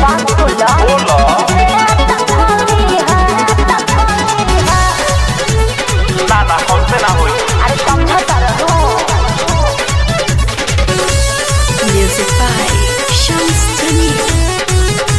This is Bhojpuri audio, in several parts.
बात बोला बोला ना ना हमसे ना होई अरे समझता रहो Music by Shams Tamim.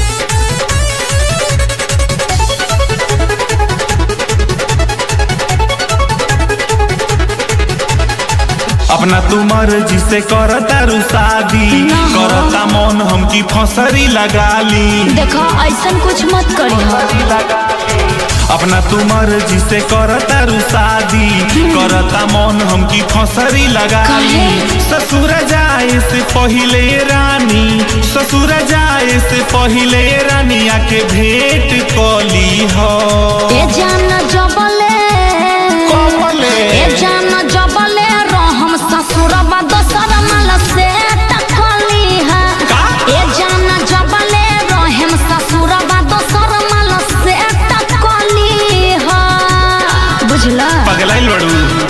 अपना तू मर्जी से करता रू शादी करता मन हमकी फसरी लगा ली देखो ऐसा कुछ मत करी अपना तू मर्जी से करता रू शादी करता मन हमकी फसरी लगा ली काहे? ससुर जाए से पहिले रानी ससुर जाए से पहिले रानी आके भेंट कली हो ए जान जबले कमले ए जान जबले रहम ससुरबा दोसर माल से टकली है का? ए जान जबले रहम ससुरबा दोसर माल से टकली है बुझला पगलाइल बड़ू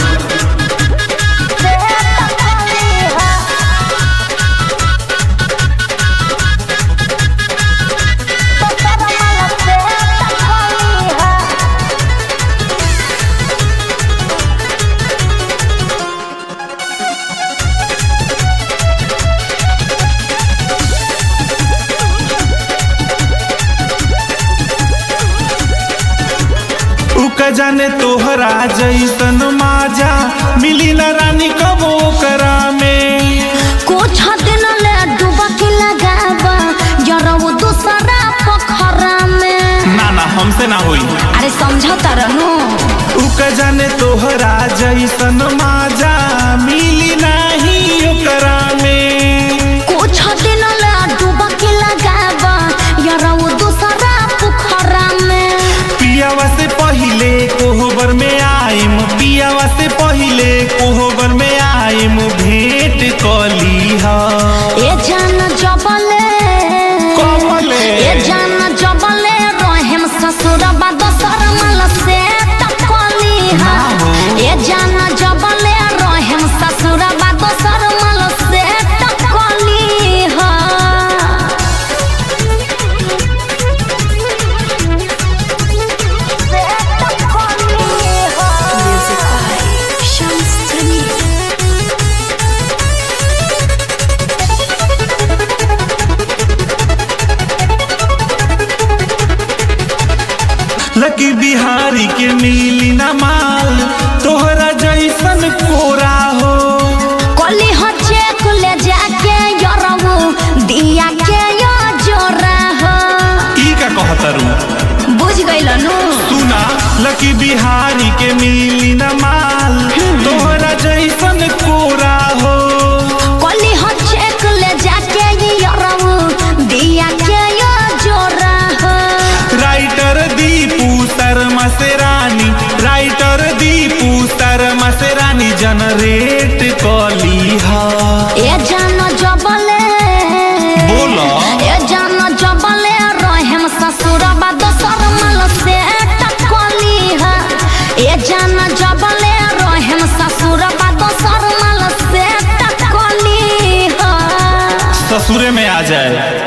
उक जाने तोहरा जैसन माजा मिली न रानी कबो करा में कुछ दिन ले डुबकी लगाबा जरऊ दूसरा पोखरा में ना ना हमसे ना होई अरे समझता रहनु उक जाने तोहरा जैसन माजा मिली नाही ओकरा में कुछ दिन ले डुबकी लगाबा जरऊ दूसरा पोखरा में पियावा से पहिले कोहबर में आइम पियावा से पहिले कोहबर में आइम भेंट कली हा ए जान जबले कमले ए जान जबले रहम ससुरबा दोसर माल से टकली है ए जान जबले रहम ससुरबा दोसर माल से टकली है Music by Shams Tamim. लकी बिहारी के मिली न माल तोहरा जैसन कोरा हो कली हो चेक ले जाके यरऊ दिया के यो जोरा हो ई का कहतरू बुझ गइल नु सुना लकी बिहारी के मिली न माल तोहरा जैसन कोरा हो कली हो चेक ले जाके यरऊ दिया के यो जोरा हो राइटर दीपू शर्मा से रानी राइटर दीपू शर्मा से रानी जनरेट कली हा ए जान जबले बोला ए जान जबले रहम ससुरबा दोसर माल से टकली है ए जान जबले रहम ससुरबा दोसर माल से टकली है ससुरे में आ जाए